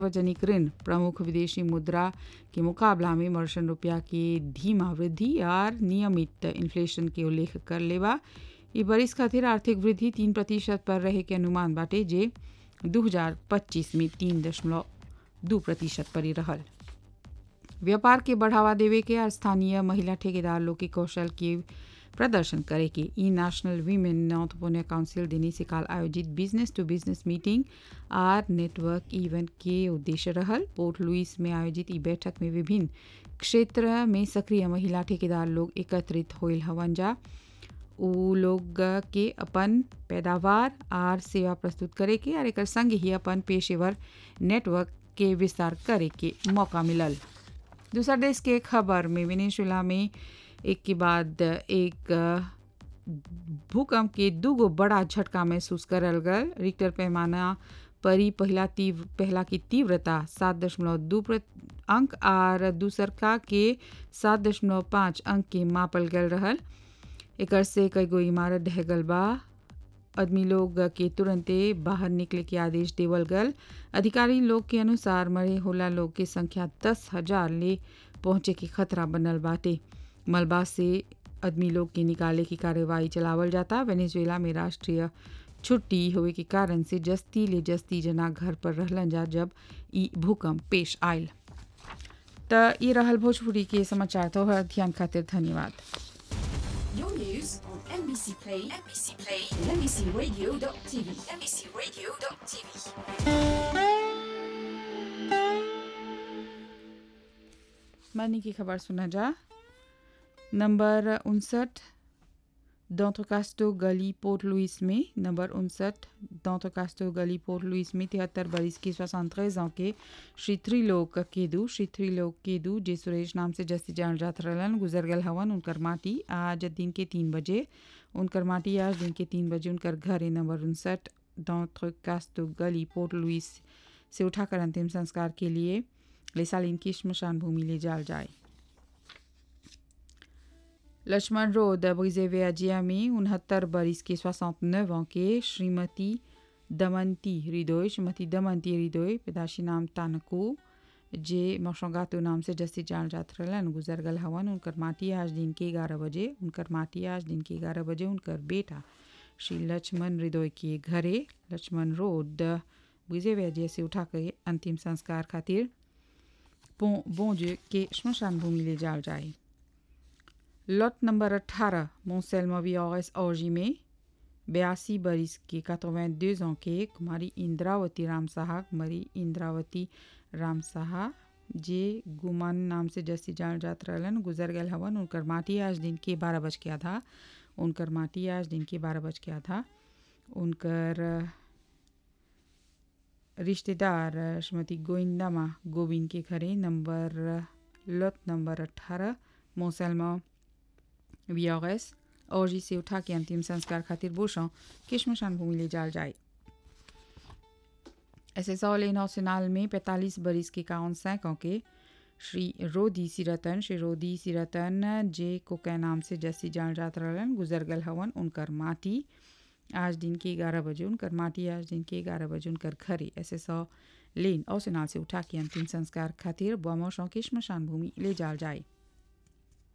सार्वजनिक ऋण प्रमुख विदेशी मुद्रा के मुकाबला में मर्शन रुपया के धीमा वृद्धि और नियमित इन्फ्लेशन के उल्लेख कर लेवा ई बरिस खातिर आर्थिक वृद्धि तीन प्रतिशत पर रहे के अनुमान बाटे जे 2025 में तीन दशमलव दू प्रतिशत पर ही रहल व्यापार के बढ़ावा देवे के और स्थानीय महिला ठेकेदार लोग के कौशल के प्रदर्शन करे के ई नेशनल वीमेन नॉर्थपोनिया काउंसिल दिनी से काल आयोजित बिजनेस टू बिजनेस मीटिंग आर नेटवर्क इवेंट के उद्देश्य रहल पोर्ट लुइस में आयोजित ई बैठक में विभिन्न क्षेत्र में सक्रिय महिला ठेकेदार लोग एकत्रित होल हवन जा उ लोग के अपन पैदावार आर सेवा प्रस्तुत करे के और एक संग ही अपन पेशेवर नेटवर्क के विस्तार करे के मौका मिलल दूसरा देश के खबर में वेनेजुएला में एक के बाद एक भूकंप के दूगो बड़ा झटका महसूस करल गल रिक्टर पैमाना परी पहला तीव्र पहला की तीव्रता सात दशमलव दू अंक और दूसरका के सात दशमलव पाँच अंक के मापल गल रहल एक से कई गो इमारत ढह गल बा आदमी लोग के तुरंते बाहर निकले के आदेश देवल गल अधिकारी लोग के अनुसार मरे होला लोग के संख्या दस हजार ले पहुंचे के खतरा बनल बाटे मलबा से आदमी लोग के निकाले की कार्यवाही चलावल जाता वेनेजुएला में राष्ट्रीय छुट्टी होवे के कारण से जस्ती ले जस्ती जना घर पर रहलन जा जब ई भूकंप पेश आयल त ये रहल भोजपुरी के समाचार तो ध्यान खातिर धन्यवाद Your news on NBC Play, NBC Play, and NBCRadio.tv, NBCRadio.tv. मनी की खबर सुना जा नंबर उनसठ डॉन्ट्रोकास्टो गली पोर्ट लुइस में नंबर उनसठ डॉन्ट्रोकास्टो गली पोर्ट लुइस में तिहत्तर बरिस की सोixante ans के श्री त्रिलोक केदू श्री त्रिलोक केदू जे सुरेश नाम से जस्ती जान जात रहलन गुजर गल हवन उनकर माटी आज दिन के तीन बजे उनकर माटी आज दिन के तीन बजे उनकर घर नंबर उनसठ डॉन्ट्रोकास्टो गली पोर्ट लुइस से उठाकर अंतिम संस्कार के लिए लेसालिन की श्मशान भूमि ले जाल जाए लक्ष्मण रोड ब्रिजेवियाजिया में उनहत्तर बरिस के सोixante neuf ans के श्रीमती दमंती हृदय श्रीमती दमंती हृदय पैदाशी नाम तानकू जे मौसंगातो नाम से जस्ती जान जात रहलन गुजर गल हवन उनकर माटी आज दिन के ग्यारह बजे उनकर माटी आज दिन के ग्यारह बजे उनकर बेटा श्री लक्ष्मण हृदय के घरे लक्ष्मण रोड ब्रिजेवियाजिया से उठा के अंतिम संस्कार खातिर बोंज के श्मशान भूमि ले जाल जाए लॉट नंबर अट्ठारह मोसेलमा वीआरएस औजी में बयासी बरिस के 82 ans के कुमारी इंद्रावती राम साहा कुमारी इंद्रावती राम साहा जे गुमान नाम से जस्ती जान जात रहलन गुजर गल हवन उनकर माटी आज दिन के बारह बज के आधा उनकर माटी आज दिन के बारह बज के आधा उनकर रिश्तेदार श्रीमती गोविंदामा गोविंद के घरे नंबर लॉट नंबर अट्ठारह मोसेलमा वीआरएस और जी से उठा के अंतिम संस्कार खातिर बोशों के श्मशान भूमि ले जाल जाए एस एस ऑल नौसेनाल में पैंतालीस बरिस के काउन सैकों के श्री रोदी सिरतन श्री रोदी सिरतन जे कोकै नाम से जस्सी जान जात रहलन गुजर गल हवन उनकर माटी आज दिन के ग्यारह बजे उनकर माटी आज दिन के ग्यारह बजे उनकर घरे एस एस लेन औसेनाल से उठा के अंतिम संस्कार खातिर बमोशों के श्मशान भूमि ले जाल जाए